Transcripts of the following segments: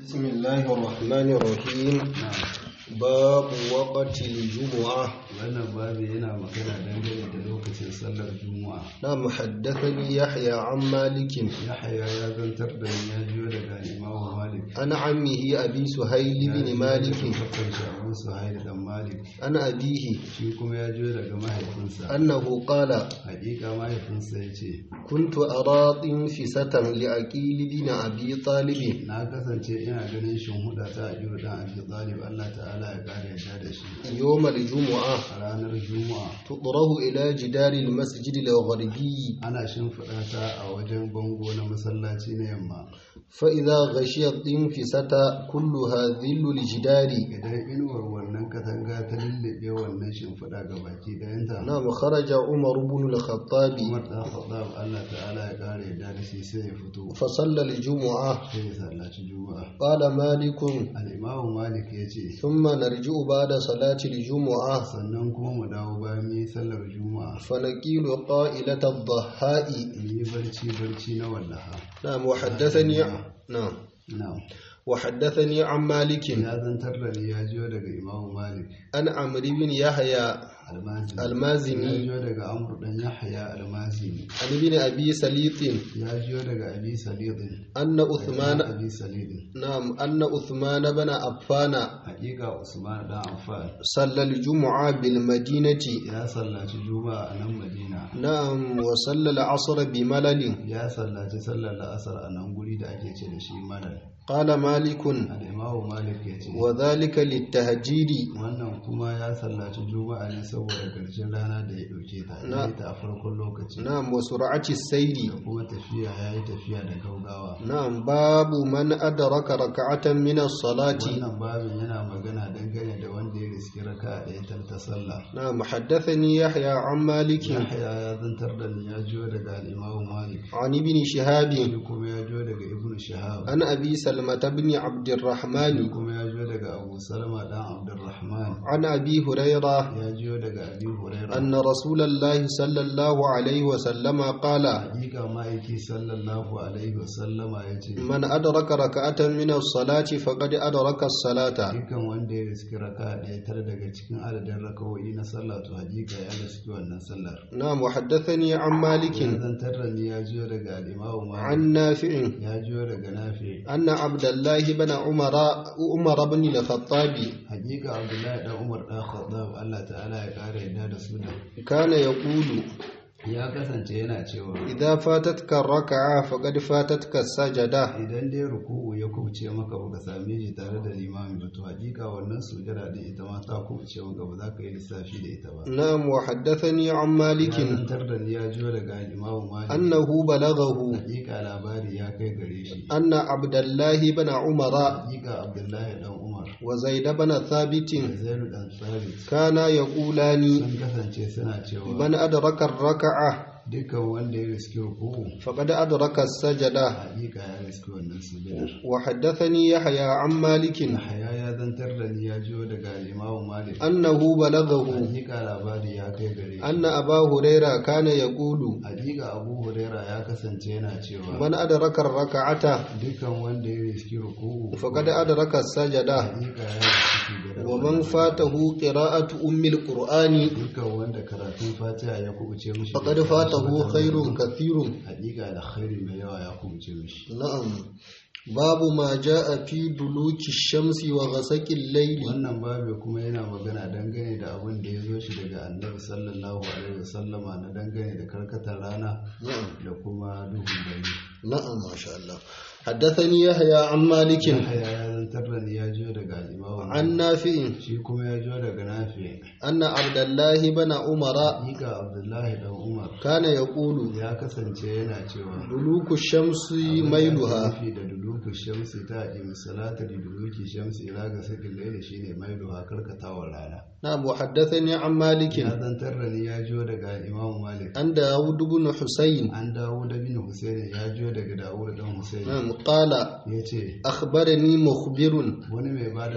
بسم الله الرحمن الرحيم باب وقت الجمعة wannan babu yana magana dangane da lokacin sallar juma'a نعم حدثني يحيى عن مالك yahaya ya zantar da ni ya jiyo daga imamu malik عن عمه أبي سهيل بن مالك fakar shagun suhail dan malik عن أبيه shi kuma ya jiyo daga mahaifinsa أنه قال hakika mahaifinsa ya ce كنت أرى طنفسة لأكيل بن أبي طالب na kasance ina ganin shimhuda ta ajiyo dan abi talib allah ta'ala ya kare yadda da shi يوم الجمعة a ranar juma'a تطره إلى جدار المسجد الغربي ana shimfiɗa ta a wajen bango na masallaci na yamma فإذا غشي الطنفسة كلها ذل الجدار idan inuwar wannan katanga ta lullube wannan shimfiɗa ga baki ɗayanta نعم خرج عمر بن الخطاب Umar ɗan Khattab Allah ta'ala ya ƙara yadda da shi sai ya fito فصلى الجمعة sai ya sallaci juma'a قال مالك al-Imam Malik ya ce ثم نرجع بعد صلاة الجمعة sannan kuma mu dawo bayan mu yi sallar juma'a فنقيل قائلة الضحاء in yi barci barci na wallaha نعم وحدثني نعم na'am وحدثني عن مالك ya zantar da ni ya jiyo daga Imam Malik عن عمرو بن يحيى almazini ya المازني jiyo daga Amr dan Yahya almazini عن ابن أبي سليط ya jiyo daga Abi Salid أن عثمان Abi Salid نعم أن عثمان بن عفان hakika Usman dan Affan صلى الجمعة بالمدينة ya sallaci juma'a a nan Madina نعم وصلى العصر بملل ya sallaci sallar la'asar a nan guri da ake ce da shi malal قال مالك al'imamu malik ya ce وذلك للتهجير wannan kuma ya sallaci juma'a ne saboda ƙarshen rana da ya ɗauke ta ya yi ta a farkon lokaci da نعم وسرعة السير kuma tafiya ya yi tafiya da gaugawa نعم باب من أدرك ركعة من الصلاة wannan babin yana magana dangane da wanda ya riski raka ɗaya ta ta sallah نعم حدثني يحيى عن مالك yahya ya zantar da ni ya jiyo daga al'imamu malik عن ابن شهاب shi kuma ya jiyo daga ibnu shahab عن أبي سلمة بن عبد shi الرحمن kuma ya jiyo daga abu salama dan abdurrahman عن أبي هريرة ya jiyo daga abi huraira أن رسول الله صلى الله عليه وسلم قال hakika ma'aiki sallallahu alaihi wasallama ya ce من أدرك ركعة من الصلاة فقد أدرك الصلاة dukkan wanda ya riski raka ɗaya tare daga cikin adadin rakawoyi na sallah to hakika ya riski wannan sallar نعم وحدثني عن ya مالك zantar da ni ya jiyo daga al'imamu malik عن نافع ya jiyo daga nafi أن عبد الله بن عمر عمر بن الخطاب hakika abdullahi dan umar dan khattab Allah ta'ala ya kara yadda da su كان يقول ya kasance yana cewa إذا فاتتك الركعة فقد فاتتك السجدة idan dai ruku'u ya kubuce maka baka same shi tare da limami ba to hakika wannan sujada din ita ma ta kubuce maka ba za ka yi lissafi da ita ba نعم وحدثني عن ya مالك zantar da ni ya jiyo daga imamu malik أنه بلغه hakika labari ya kai gare shi أن عبد الله بن عمر hakika abdullahi dan umar وزيد بن da ثابت zairu dan sabit كانا يقولان sun kasance suna cewa من أدرك الركعة dukkan wanda ya riski ruku'u فقد أدرك السجدة hakika ya riski wannan sujadar وحدثني يحيى عن مالك Yahaya ya zantar da ni ya jiyo daga imamu malik أنه بلغه hakika labari ya kai gare shi أن أبا هريرة كان يقول hakika abu huraira ya kasance yana cewa من أدرك الركعة dukkan wanda ya riski ruku'u فقد أدرك السجدة hakika ya riski sujadar ومن wannan فاته قراءة أم القرآن dukkan wanda karatun fatiha ya kubuce mishi فقد فاته خير كثير hakika da khairi mai yawa ya kubuce mishi نعم باب ما جاء في دلوك الشمس وغسق الليل wannan babu kuma yana magana dangane da abin da ya zo shi daga annabi sallallahu alaihi wasallama na dangane da karkatar rana نعم da kuma duhun dare نعم ما شاء الله حدثني يحيى عن مالك Yahya ya zantar da ni ya jiyo daga imamu عن نافع shi kuma ya jiyo daga nafi أن عبد الله بن عمر hakika abdullahi dan umar كان يقول ya kasance yana cewa دلوك الشمس ميلها Mafi da duluku shamsi ta aqimi salata da duluki shamsi ila ga sakin laili shine mailuha karkatawar rana نعم وحدثني عن مالك ya zantar da ni ya jiyo daga imamu malik عن داود بن حسين an dawo da bin husaini ya jiyo daga dawud dan husaini نعم قال ya ce أخبرني مخبر wani mai ba da labari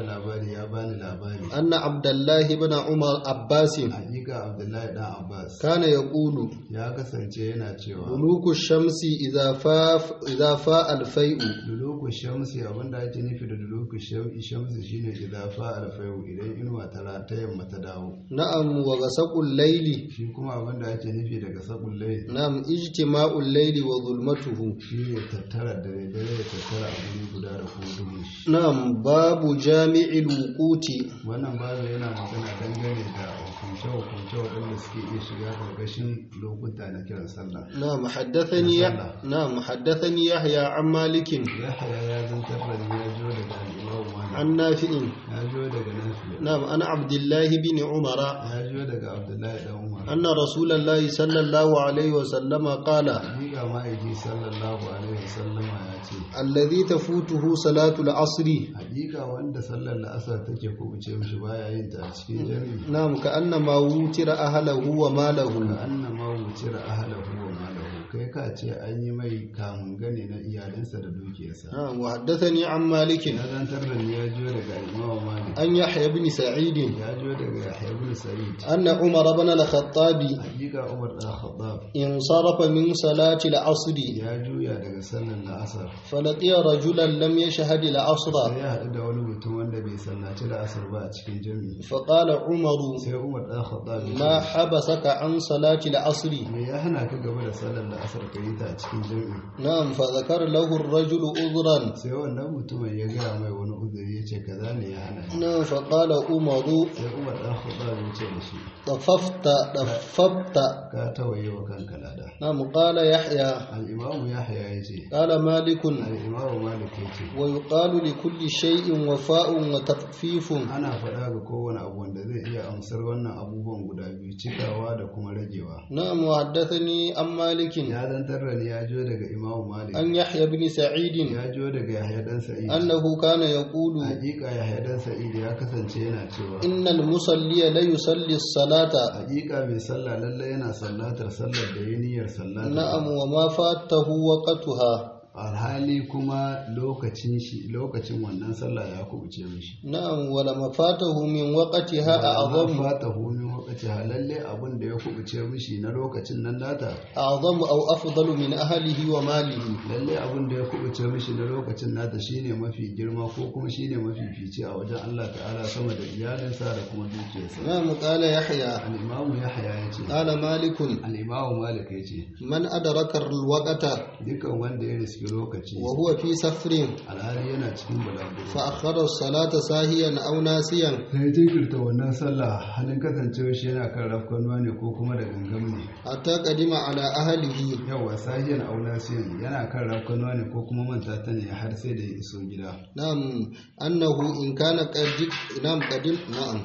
labari ya bani labari أن عبد الله بن عمر عباس hakika abdullahi dan abbas كان يقول ya kasance yana cewa دلوك الشمس إذا فاف إذا فاء الفيء duluku shamsi abinda ake nufi da duluku sham- shamsi shine idafa alfayu idan inuwa ta ra- ta yamma ta dawo نعم وغسق الليل shi kuma abinda ake nufi daga sabon lai نعم اجتماع الليل وظلمته shi ne tattara dare dare ya tattara a guri guda da kuma duhun shi نعم باب جامع الوقوت wannan babu yana magana dangane da hukunce hukunce waɗanda suke iya shiga ƙarƙashin lokuta na kiran sallah نعم حدثني نعم حدثني يحيى عن مالك yahaya ya zantar da ni ya jo daga al'imamu malik عن نافع ya jo daga nafi نعم عن عبد الله بن عمر ya jo daga abdullahi dan umar أن رسول الله صلى الله عليه وسلم قال hakika ma'aiki sallallahu alaihi wasallama ya ce الذي تفوته صلاة العصر hakika wanda sallar la'asar take kubuce mishi baya yin ta a cikin jami'i نعم كأنما وتر أهله ka وماله annama wucira ahlahu wa malahu kai ka ce an yi mai kamun gane na iyalinsa da dukiyarsa نعم وحدثني عن مالك ya zantar da ni ya jo daga imamu malik أن يحيى بن سعيد ya jo daga yahya ibn sa'id أن عمر بن الخطاب hakika umar dan khattab انصرف من صلاة العصر ya juya daga sallar la'asar فلقي رجلا لم يشهد العصر sai ya haɗu da wani mutum wanda bai sallaci la'asar ba a cikin jami'i فقال عمر sai umar dan khattab ya ما ce حبسك عن صلاة العصر me ya hana ka gaba da sallar la'asar ka yi ta a cikin jami'i نعم فذكر له الرجل عذرا sai wannan mutumin ya gaya mai wani uzuri ya ce kaza ne ya hana ni نعم فقال عمر sai umar dan khattab ya ce da shi طففت طففت ka tawaye wa kanka lada نعم قال يحيى al-imamu yahya ya ce قال مالك al-imamu malik ya ce ويقال لكل شيء وفاء وتخفيف ana faɗa ga kowane abu wanda zai iya amsar wannan abubuwan guda biyu cikawa da kuma ragewa نعم وحدثني عن مالك ya zantar da ni ya jo daga imamu malik عن يحيى بن سعيد ya jo daga yahya dan sa'id أنه كان يقول hakika yahya dan sa'id ya kasance yana cewa إن المصلي لا يصلي الصلاة hakika mai sallah lalle yana sallatar sallar da ya niyyar sallatar نعم وما فاته وقتها alhali kuma lokacin shi lokacin wannan sallah ya kubuce mishi نعم ولما فاته من وقتها Amma أعظم fata min waqti lalle abin da ya kubuce mishi na lokacin nan nata أعظم أو أفضل من أهله وماله lalle abin da ya kubuce mishi na lokacin nata shine mafi girma ko kuma shine mafi fice a wajen Allah ta'ala sama da iyalinsa da kuma dukiyarsa نعم قال يحيى al-imamu yahya yace قال مالك al-imamu malik yace من أدرك الوقت dukan wanda ya riski lokaci وهو في سفر alhali yana cikin balaguro فأخر الصلاة ساهيا أو ناسيا sai jinkirta wannan sallah halin kasancewa shi yana kan rafkanuwa ne ko kuma da gangam ne حتى قدم على أهله yawa sahiyan aulasiyan yana kan rafkanuwa ne ko kuma manta ta ne har sai da ya iso gida نعم أنه إن كان قد نعم قدم نعم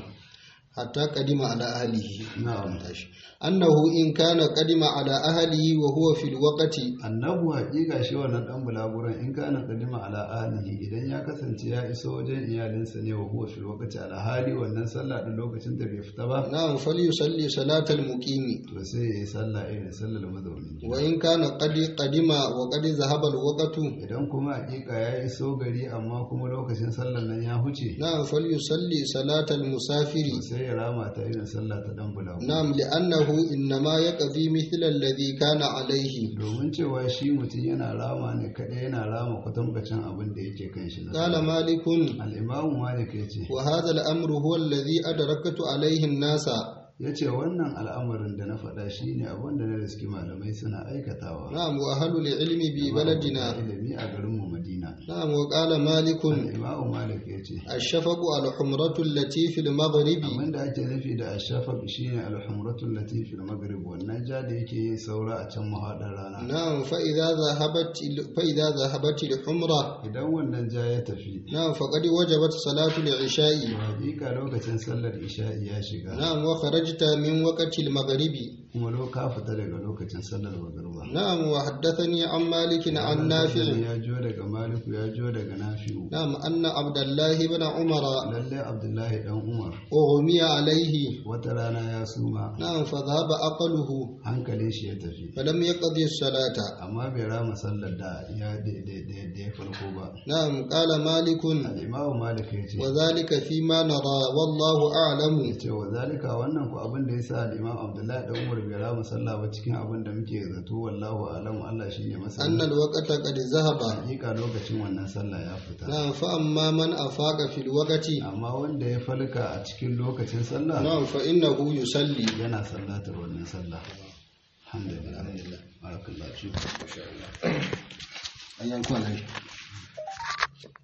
حتى قدم على أهله na'am أنه إن كان قدم على أهله وهو في الوقت annabu haƙiƙa shi wannan dan bulaguran in kana kadima ala alihi idan ya kasance ya iso wajen iyalinsa ne wa huwa fil waqti ala hali wannan sallah din lokacin da bai fita ba نعم فليصلي صلاة المقيم to sai ya yi sallah irin sallar mazaunin gida وإن كان قد قدم وقد ذهب الوقت idan kuma haƙiƙa ya iso gari amma kuma lokacin sallar nan ya huce نعم فليصلي صلاة المسافر to sai ya rama ta irin sallah ta dan bulaguran نعم لأنه إنما يقضي مثل الذي كان عليه domin cewa shi mutum yana rama ne kaɗai yana rama kwatankwacin abin da yake kan shi na قال sallah. مالك al'imamu malik ya ce وهذا الأمر هو الذي أدركت عليه الناس ya ce wannan al'amarin da na faɗa shi ne abin da na riski malamai suna aikatawa نعم وأهل العلم ببلدنا ilimi a garinmu madina نعم وقال مالك al'imamu malik ya ce الشفق الحمرة التي في المغرب abin da ake nufi da ashafaq shine alhumratul latifil maghrib wannan ja da yake yin saura a can mahaɗar rana نعم فإذا ذهبت فإذا ذهبت الحمرة idan wannan ja ya tafi نعم فقد وجبت صلاة العشاء hakika lokacin sallar isha'i ya shiga نعم وخرجت من وقت المغرب kuma lo ka fita daga lokacin sallar magruba نعم وحدثني عن مالك عن نافع ya jo daga maliku ya jo daga nafi'u نعم أن عبد الله بن عمر lalle abdullahi dan umar أغمي عليه wata rana ya suma نعم فذهب عقله hankalin shi ya tafi فلم يقضي الصلاة amma bai rama sallar da ya da ya farko ba نعم قال مالك al-imamu malik ya ce وذلك فيما نرى والله أعلم ya ce wa zalika wannan ku abin da yasa al-imam abdullahi dan umar bai rama sallah ba cikin abin da muke zato wallahu alamu Allah shine أن masani الوقت قد ذهب hakika lokacin wannan sallah ya fita نعم فأما من أفاق في الوقت amma wanda ya falka a cikin lokacin sallah نعم فإنه يصلي yana sallatar wannan sallah alhamdulillah barakallahu fiku أيام كون